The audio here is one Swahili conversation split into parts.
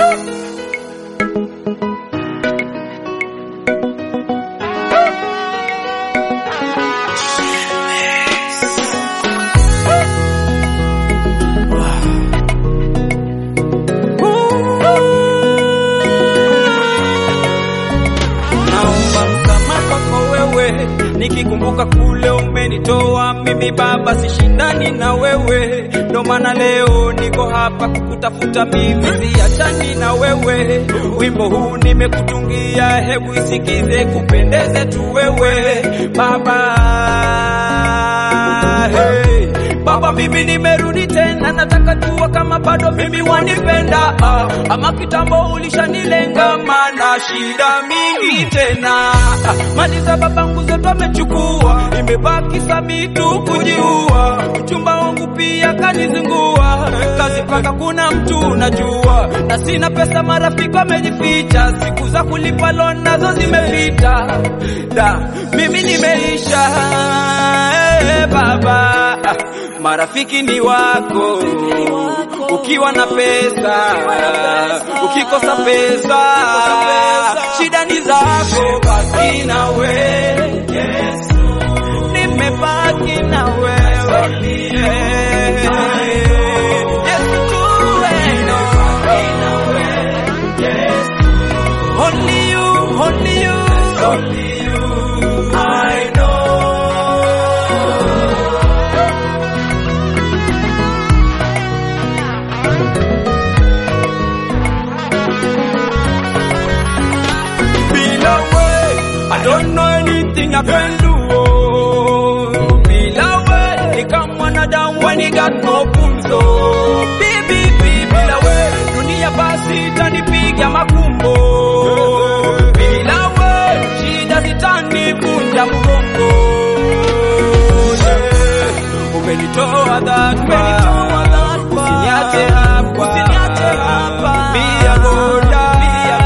Naomba msamaha kwako wewe, nikikumbuka kule umenitoa mimi baba, sishindani na wewe, ndo maana leo niko hapa kukutafuta mimi, siachani na wewe. Wimbo huu nimekutungia, hebu isikize, kupendeze tu wewe baba. Hey. Baba, mimi nimerudi tena, nataka jua kama bado mimi wanipenda ah, ama kitambo ulishanilenga, mana shida mingi tena ah, mali za babangu zote amechukua, imebaki sami tu kujiua. Mchumba wangu pia kanizingua, kazi paka kuna mtu najua, na sina pesa, marafiki wamejificha, siku za kulipa loan nazo zimepita, da mimi nimeisha eh, baba marafiki ni wako ukiwa na pesa, ukikosa pesa shida ni zako. Baki na wewe Yesu, nimebaki na wewe Yesu tu wewe. Only you, only you, only you, I know. Bila we, I don't know anything I can do. oh. Bila we, ni kama mwanadamu when he got no pumzo. Bibi, bibi, bila we, dunia basi itanipiga makumbo. Bila we, shida zitanivunja mgongo. Yeah. Umenitoa that far. Usiniache hapa. Usiniache hapa. Be a good guy.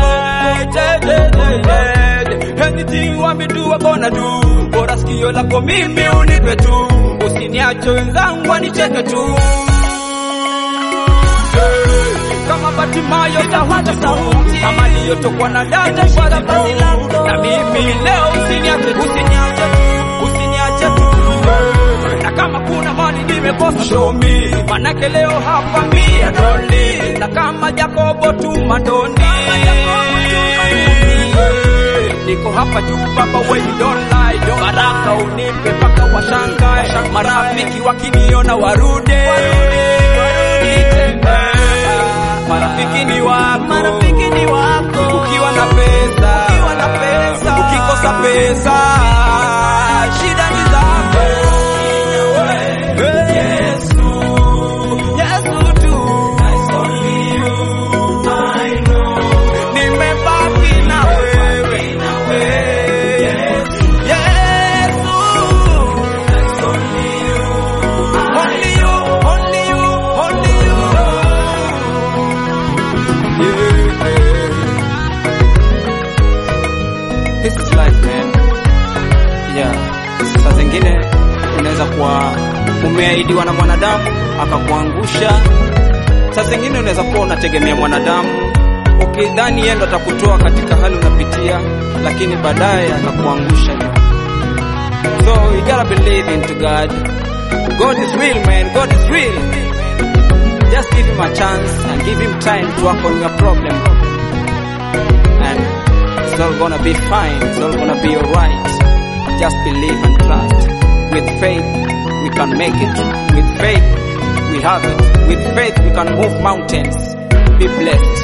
Anything want me do, I gonna do. Bora sikio lako mimi unipe tu, usiniache wenzangu wanicheke tu. Hey, Kama Batimayo sauti tu, kama niliyotokwa na damu kwa tu. Na mimi leo usiniache tu, usiniache tu, usiniache tu. Hey, Na kama kuna mali nimekosa show me, manake leo hapa mia doli, na kama Jakobo tu mandoni. Niko hapa juu baba, when you don't lie, don't baraka unipe paka washangae, marafiki wakiniona warudi, tena. Marafiki ni wako, marafiki ni wako, ukiwa na pesa, ukiwa na pesa, ukikosa pesa, shida ni zako. Yesu, Yesu tu, nimebaki na wewe, Yesu, only you, only you, only you. Yeah. This is life man. Yeah. Saa zingine unaweza kuwa umeahidiwa na mwanadamu akakuangusha. Saa zingine unaweza kuwa unategemea mwanadamu ukidhani yeye ndo atakutoa katika hali unapitia, lakini baadaye akakuangusha. So you gotta believe into God. God is real man, God is real. Just give him a chance and give him time to work on your problem. And it's all gonna be fine, it's all gonna be alright. Just believe and trust. With faith, we can make it. With faith, we have it. With faith, we can move mountains. Be blessed.